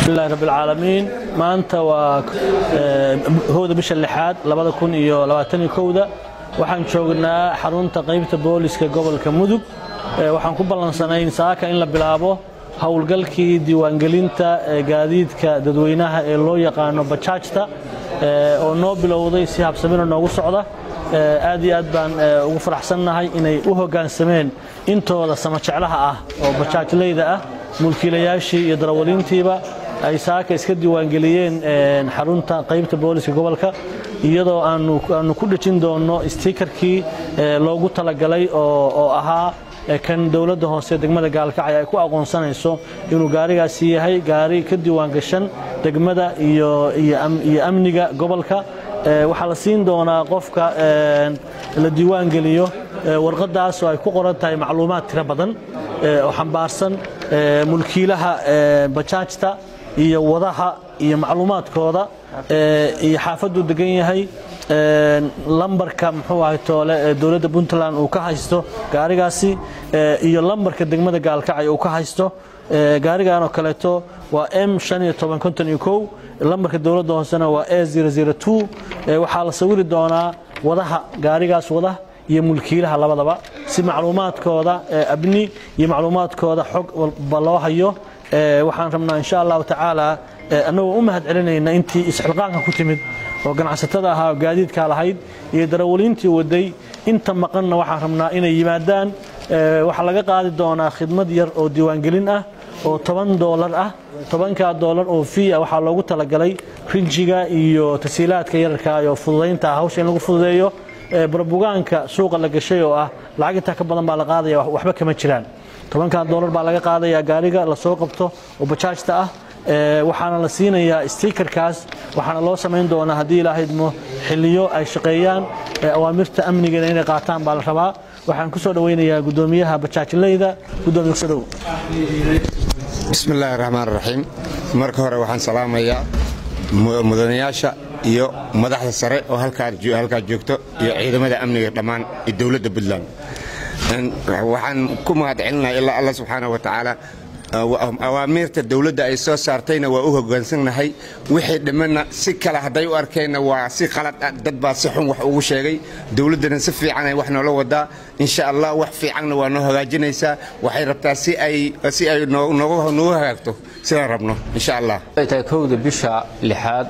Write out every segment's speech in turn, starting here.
bismillahi rabbilcaalamiin maanta waa howda bisha lixaad labada kun iyo labaataniyo kowda waxaan joognaa xarunta qaybta booliska gobolka mudug waxaan ku ballansanayn saaka in la bilaabo howlgalkii diiwaangelinta gaadiidka dadweynaha ee loo yaqaano bajaajta oo noo bilowday si habsamina noogu socda aad iyo aad baan ugu faraxsannahay inay u hoggaansameen intooda samajeclaha ah oo bajaajlayda ah mulkiilayaashii iyo darawaliintiiba ay saaka iska diiwaangeliyeen xarunta qaybta booliska gobolka iyadoo aanu ku dhejin doonno stiikarkii loogu talagalay oo ahaa kan dowladda hoose degmada gaalkacyo ay ku aqoonsanayso inuu gaarigaasi yahay gaari ka diiwaangashan degmada iyo amniga gobolka waxaa la siin doonaa qofka la diiwaangeliyo warqadaas oo ay ku qoran tahay macluumaad tiro badan oo xambaarsan mulkiilaha bajaajta iyo wadaha iyo macluumaadkooda iyo xaafaduu degan yahay lambarka muxuu ahay toole ee dowladda puntland uu ka haysto gaarigaasi iyo lambarka degmada gaalkacyo uu ka haysto gaarigan oo kaleeto waa m lambarka dowladda hoosena waa e waxaa la sawiri doonaa wadaha gaarigaas wada iyo mulkiilaha labadaba si macluumaadkooda abni iyo macluumaadkooda xog walba loo hayo waxaan rabnaa insha allahu tacaala annagoo u mahad celinayna intii isxilqaanka ku timid oo ganacsatada ahaa oo gaadiidkaa lahayd iyo darawaliintii waday inta maqanna waxaan rabnaa inay yimaadaan waxaa laga qaadi doonaa khidmad yar oo diiwaangelin ah oo toban doolar ah tobankaa doolar oo fii ah waxaa loogu talagalay rinjiga iyo tasiilaadka yararka oo fududaynta hawsha in lagu fududeeyo barbugaanka suuqa la gashay oo ah lacag intaa ka badan baa la qaadaya waxba kama jiraan tobankaa doolar baa laga qaadaya gaariga lasoo qabto oo bajaajta ah waxaana la siinayaa stiikarkaas waxaana loo samayn doonaa haddii ilaahydmo xiliyo ay shaqeeyaan awaamirta amnigeeda inay qaataan baa la rabaa waxaan ku soo dhoweynayaa gudoomiyaha bajaajileyda gudoomiye kusodow bismi illaahi raxmaan raxiim marka hore waxaan salaamayaa mudanayaasha iyo madaxda sare oo halkaa joogto iyo ciidamada amniga dhammaan iyo dowladda puntland waxaan ku mahad celinaya ilaa alla subxaana wa tacaala awaamiirta dowladda ay soo saartayna waa u hoggaansannahay wixii dhimanna si kale hadday u arkeenna waa si qalad ah dad baa si xun wax ugu sheegay dowladdana si fiicanay wax noola wadaa insha allah wax fiicanna waa noo hagaajinaysaa waxay rabtaa si ay noogu hagaagto sidaan rabno insha allah ay tahay kowda bisha lixaad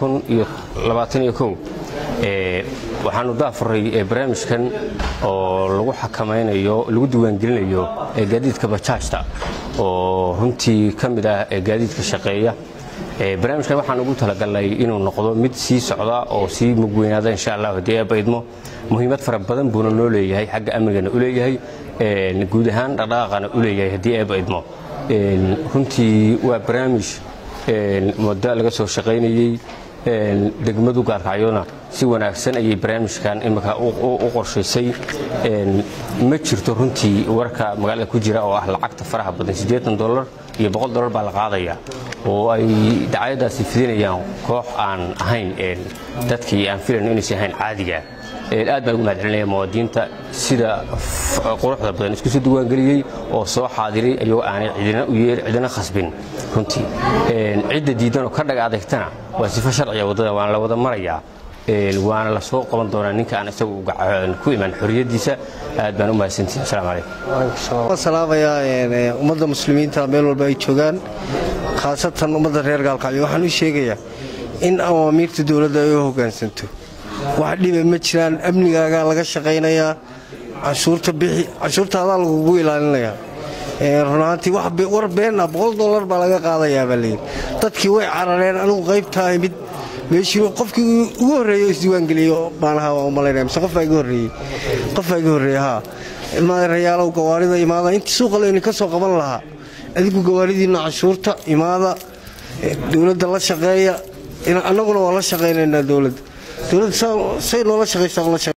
waxaanu daafuray barnaamijkan oo lagu xakamaynayo lagu diiwaangelinayo gaadiidka bajaajta oo runtii ka mid ah gaadiidka shaqeeya barnaamijkan waxaan ugu talagalnay inuu noqdo mid sii socda oo sii mugweynaada insha allah haddii eebba idmo muhiimad fara badan buuna noo leeyahay xagga amnigana u leeyahay guud ahaan dhaqdhaqaaqana u leeyahay haddii eebba idmo runtii waa barnaamij muddo laga soo shaqaynayey degmadu gaalkacyona si wanaagsan ayay barnaamijkan imika u qorshaysay ma jirto runtii warka magaalada ku jira oo ah lacagta faraha badan siddeetan dolar iyo boqol dolar baa la qaadaya oo ay dacaayadaasi fidinayaan koox aan ahayn dadkii aan filayn inaysan ahayn caadiga aad baan ugu mahad celinaya muwaadiniinta sida quruxda badan isku soo diiwaangeliyey oo soo xaadiray ayagoo aanay cidina u yeer cidina khasbin runtii cidda diidan oo ka dhag adeegtana waa sifo sharciga waddada waana la wada marayaa waana la soo qaban doonaa ninka aan isagu ku iman xorriyaddiisa aad baan u mahadsantihi asalaamu calaykum salaamayaa ummadda muslimiinta meel walba ay joogaan khaasatan ummadda reer gaalkacyo waxaan u sheegayaa in awaamiirta dowladda ay u hoggaansanto wax dhiba ma jiraan amnigaagaa laga shaqaynayaa cashuurta bixi cashuurta adaa lagugu ilaalinayaa runaantii war been ah boqol dollar baa laga qaadayaa baa layidhi dadkii way carareen anigu qaybtaa imid meeshii qofkii ugu horreeyey isdiiwaangeliyey baan ahaa waa umalaynaya mise qofbaa iga horreeyey qofbaa iga horreeyey haa ilmaadareyaalow gawaarida imaada intii suuqa layni ka soo qaban lahaa adigu gawaaridiinna cashuurta imaada dowladda la shaqeeya annaguna waa la shaqaynaynaa dowladda dowladda say noola shaqaysaa